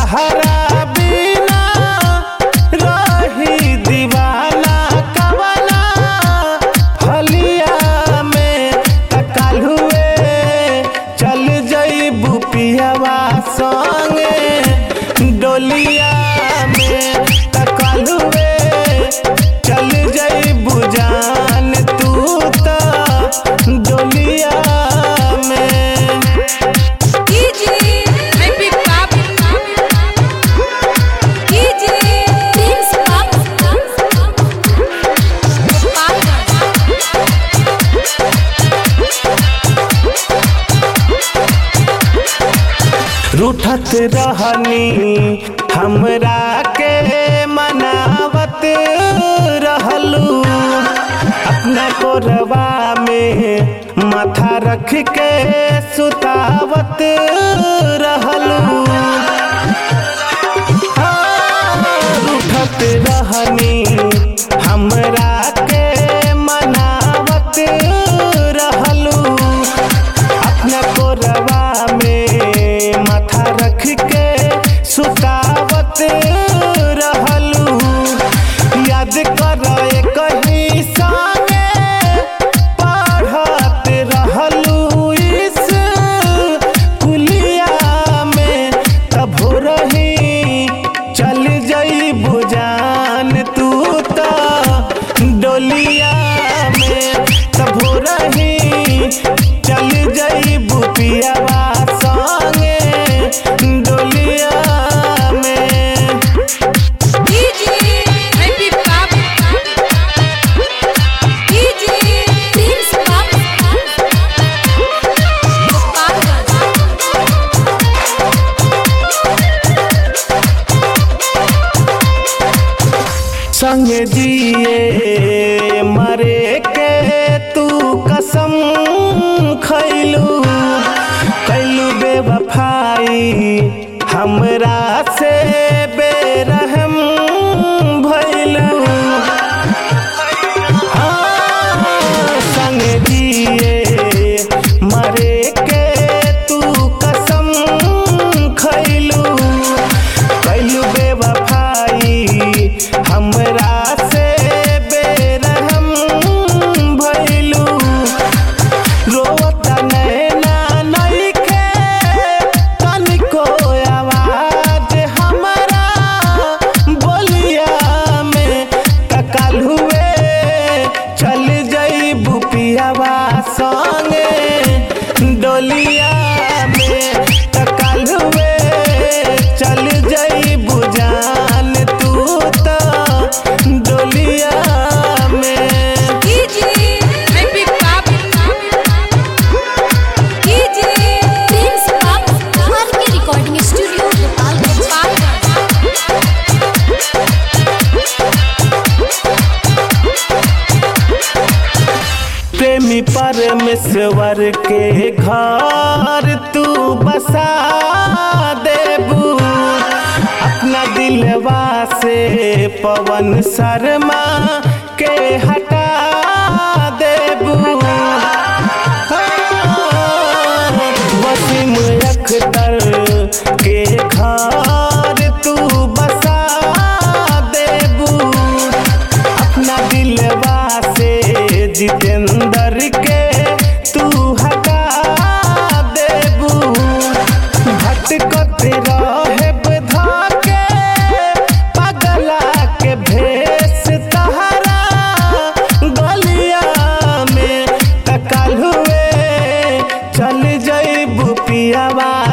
तहरा बिना रही दीवाना कवना हलिया में तकाल हुए चल जईबू पियावा संगे डोलिया में तकाल हुए चल जईबू जान तू त डोलिया में कीजिए मैं भी पाप कीजिए प्रिंस पाप रूठत रहनी हमरा के मनावत रहलू अपना कोरबा में माथा रख के सुतावत रहलू उठत रहनी हमरा के मनावत रहलू अपना कोरबा में माथा रख के सुतावत रहलू याद कर कहीं संगे पढ़त रहलू इस कुलिया में तब हो रही चल जई बुजान तू त डोलिया में तब हो रही चल जई बुपियावा संगे डोलिया में कीजिए मैं भी पाप कीजिए प्रिंस संग जिए मरे के तू कसम खैलू कैलू बेवफाई हमरा से बेरहम भैलू संग जिए मरे के तू कसम खैलू कैलू बेवफाई हमरा से बेरहम भैलू रोवत नैना नइखे तनिको आवाज हमरा बोलिया में तकाल हुए चल जई बुपियावा संगे डोलिया में तकाल हुए चल जई बुजान तू त डोलिया में कीजिए मैं भी पाप कीजिए प्रिंस पाप हमारे के रिकॉर्डिंग स्टूडियो गोपालगंज प्रेमी परमेश्वर के घर तू बसा देबू अपना दिलवा से पवन शर्मा के हटा देबू वसीम अख्तर के घर तू बसा देबू अपना दिलवा से जितेंद्र के तू हटा देबू भटकत रहे बधा के पगला के भेष तहरा गलिया में तकाल हुए चल जई बुपियावा